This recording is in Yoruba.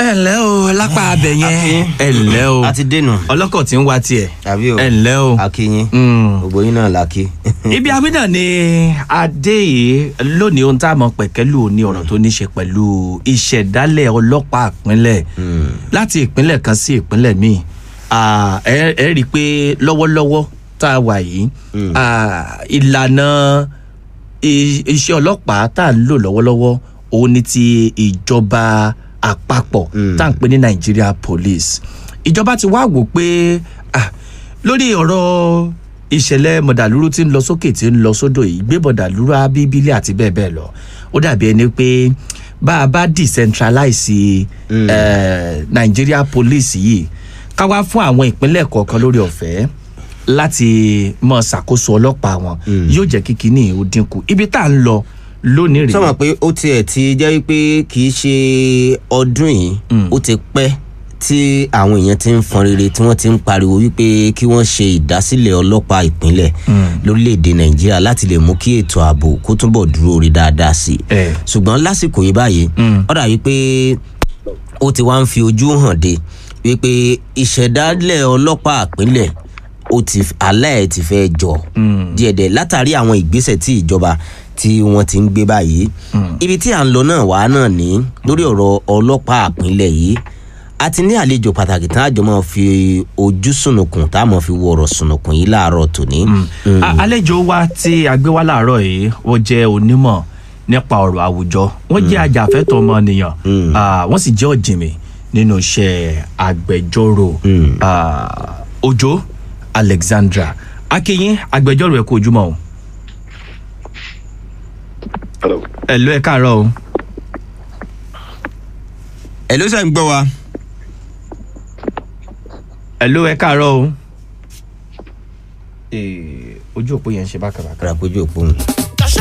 ẹ ǹlẹ́ o lápá abẹ yẹn ẹ ǹlẹ́ o a ti dénú ọlọ́kọ̀ tí ń wa tiẹ̀ tàbí o ẹ ǹlẹ́ o. akínyín Mm. gbogbo yín náà la kí. ibi abínà ni adé yìí lónìí ohun tá a mọ pẹ̀kẹ́lù ní ọ̀rọ̀ tó ní ṣe pẹ̀lú ìṣẹ̀dálẹ̀ ọlọ́pàá ìpínlẹ̀ láti ìpínlẹ̀ kan sí ìpínlẹ̀ míì Ah, ẹ ẹ rí i pé lọ́wọ́lọ́wọ́ tá a wà yìí ah, ìlànà i- iṣẹ́ ọlọ́pàá tá a ń lò lọ́wọ́lọ́wọ́ òun ni ti ìjọba àpapọ̀ tá à ń pè ní Nigeria Police ìjọba ti wá wò pé ah, lórí ọ̀rọ̀ ìṣẹ̀lẹ̀ mọ̀dàlúrú tí ń lọ sókè tí ń lọ sódò yìí gbé mọ̀dàlúrú abíbílẹ̀ àti bẹ́ẹ̀ bẹ́ẹ̀ lọ ó dàbí ẹni pé bá a bá decentralize eh, Nigeria Police yìí ká wá fún àwọn ìpínlẹ̀ kọ̀ọ̀kan lórí ọ̀fẹ́ láti mọ ṣàkóso ọlọ́pàá wọn yóò jẹ́ kí kinní ó dínkù ibi tá à ń lọ lónìí rèé sọmọ pé ó tiẹ̀ ti jẹ́ wípé kì í ṣe ọdún yìí ó ti pẹ́ tí àwọn èèyàn ti ń fọn rere tí wọ́n ti ń pariwo wípé kí wọ́n ṣe ìdásílẹ̀ ọlọ́pàá ìpínlẹ̀ lórílẹ̀‐èdè nàìjíríà láti lè mú kí ètò ààbò kó túbọ̀ dúró rí dáadáa sí i Eh. ṣùgbọ́n lásìkò yìí báyìí ó dà wípé ó ti wá ń fi ojú hàn de wípé ìṣẹ̀dálẹ̀ ọlọ́pàá ìpínlẹ̀ ó ti alẹ́ ẹ̀ ti fẹ́ jọ díẹ̀díẹ̀ látàrí àwọn ìgbésẹ̀ tí ìjọba tí wọ́n ti ń gbé báyìí ibi tí à ń lọ náà wá náà ní lórí ọ̀rọ̀ ọlọ́pàá ìpínlẹ̀ yìí a ti ní àlejò pàtàkì tá a jọ máa fi ojú sùnùkùn tá a máa fi wo ọ̀rọ̀ sùnùkùn yìí láàárọ̀ tòní. A- àlejò wa tí a gbé wá láàárọ̀ yìí wọ́n jẹ́ onímọ̀ nípa ọ̀rọ̀ àwùjọ wọ́n jẹ́ ajàfẹ́tọ̀ọ́ ọmọnìyàn Ah, wọ́n sì jẹ́ ọ̀jìnmí nínú iṣẹ́ agbẹjọ́rò Ah, Òjó Alexandra akínyìn agbẹjọ́rò ẹ̀ kú ojúmọ́ o Hello. ẹ̀ ló ẹ̀ káàárọ̀ o ẹ ló ṣe ń gbọ́ wa. ẹ̀ ló ẹ̀ káàárọ̀ o Eh, ojú òpó yẹn ń ṣe bákàbàkà. àràpéjú òpó mi.